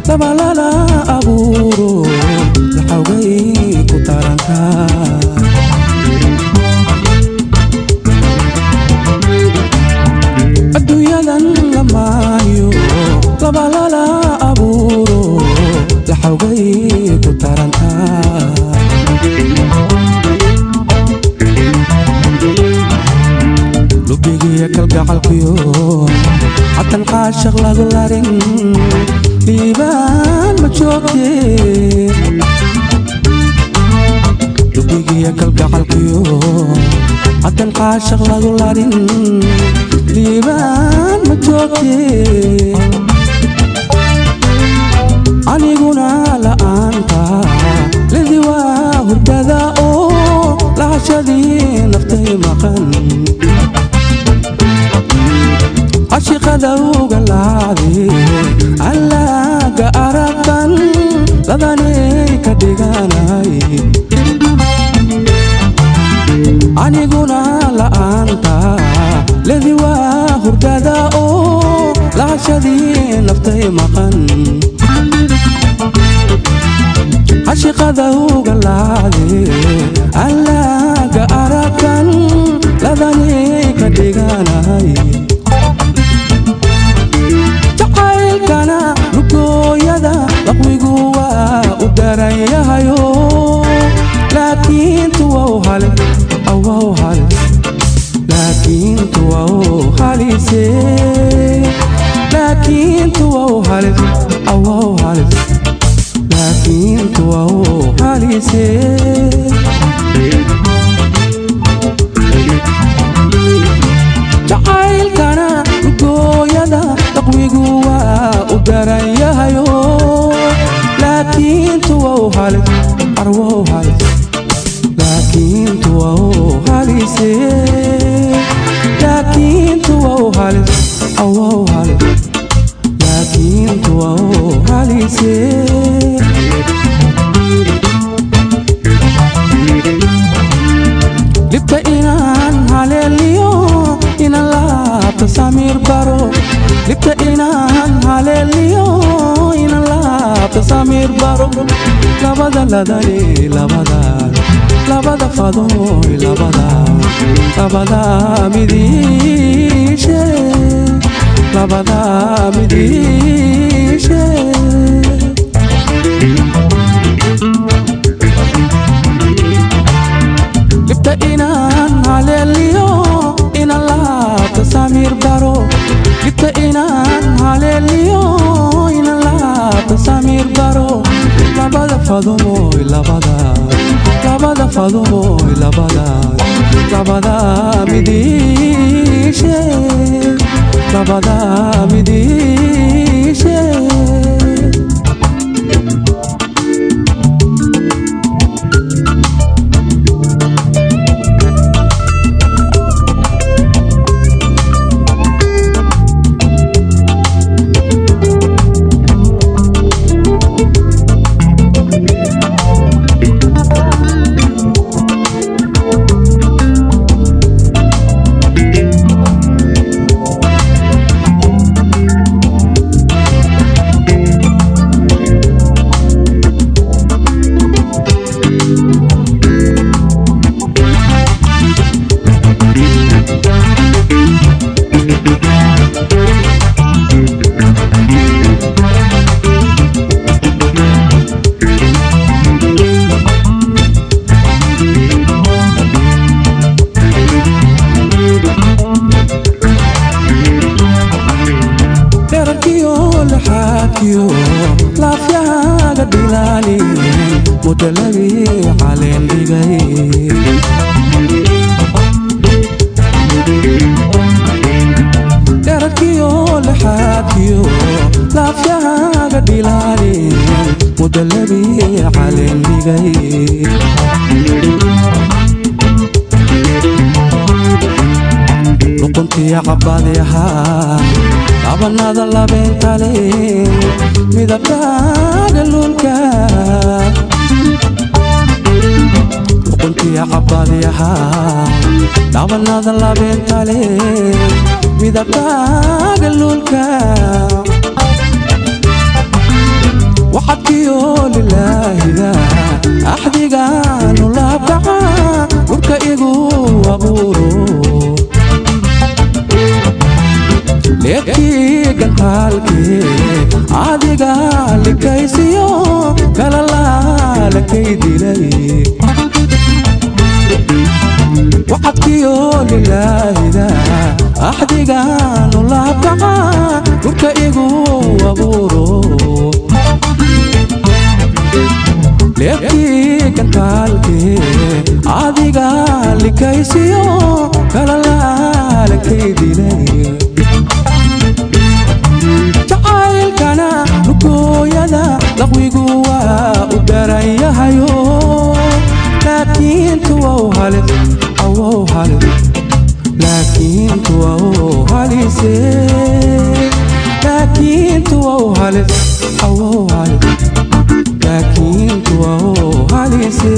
labalala abuuro laxawgay ku taranka adduunyadan lamaayo labalala abuuro laxawgay ku taranka lubigiya kalgacalkiyo xatan caashaq lagu larin dhiibaan ma joogte lubigiya kalgacalkiyo xatan caashaq lagu larin dhiibaan ma joogte aniguna la'aanta lidi waa hurdada oo lahashadii naftay maqan cashiqada uga laacde allaaga aragban ladanay ka dhiganay aniguna la'aanta ledi waa hurdada oo lahashadii naftay maqan cashiqada uga laacde allaaga aragban ladanay ka dhiganay jacaylkana lugooyada laqwigu waa u daran yahayo laakiin tuwau hale awau hale laakiin tuwau halise laakiin tuwau hale awau hale laakiin tuwau halise jacaylkana lugooyada laqwigu waa u daran yahayo laakiin tuwau hale arwau hale laakiin tuwau halise laakiin tuwau hale awau hale laakiin tuwau halise libta inaan haleeliyo inan laabta samiir baro libta inaan haleeliyo inan laabta samiir baro labada ladane labada labada fadoy labada labada midishe labada midishe libta inaan haleeliyo inan laabta samiir baro libta inaan haleeliyo inan laabta samiir baro labada fadomoy labada labada fadomoy labada labada midishe labada midishe dherarkiyo laxaadkiyo laafyahaaga dhilaali mudaladii caleen dhigay dherarkiyo laxaadkiyo laafyahaaga dhilaali mudaladii caleen dhigay luquntiya cabadi ahaa labanada labeentale midabkaaga luulka luquntiya cabadi ahaa labanada labeentale midabkaaga luulka dhulkiyo lilaahida axdigaanu laabkaca dhulka igu abuuro leebkii gantaalkee adiga likaysiyo kala laalakay dilay wacadkiyo lilaahida axdigaanu laabkaca dhulka igu abuuro leebkii gantaalkee adiga likaysiyo kala laalakay dilay jacaylkana lugooyada laqwigu waa u daran yahayo laakiin tuwow halis awow halis laakiin tuwow halise laakiin tuwow halis awow halis laakiin tuwow halise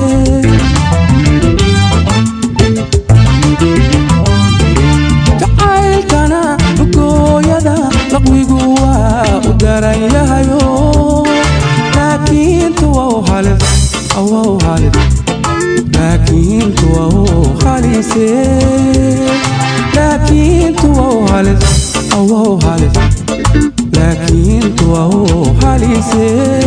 jacaylkana lugooyada laqwigu waa u daran yahayo laakiin tuwow halis awow halis laakiin tuwow halise laakiin tuwow halis awow halis laakiin tuwow halise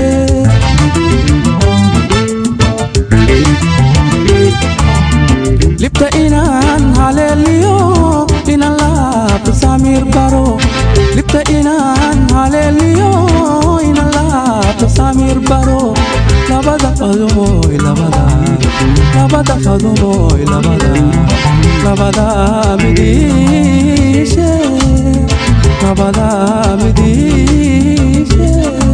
libta inaan haleeliyo inaan laabta samiir baro libta inaan haleeliyo inaan laabta samiir baro labada qadumoy labada labada qadumoy labada labada midishe labada midishe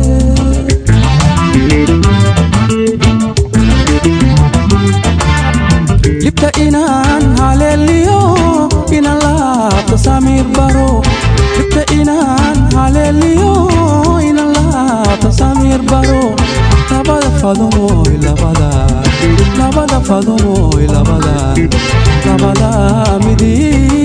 libta inaan haleeliyo inaan laabta samiir baro libta inaan haleeliyo inaan laabta samiir baro labada fadumoy labada labada fadumoy labada labada midii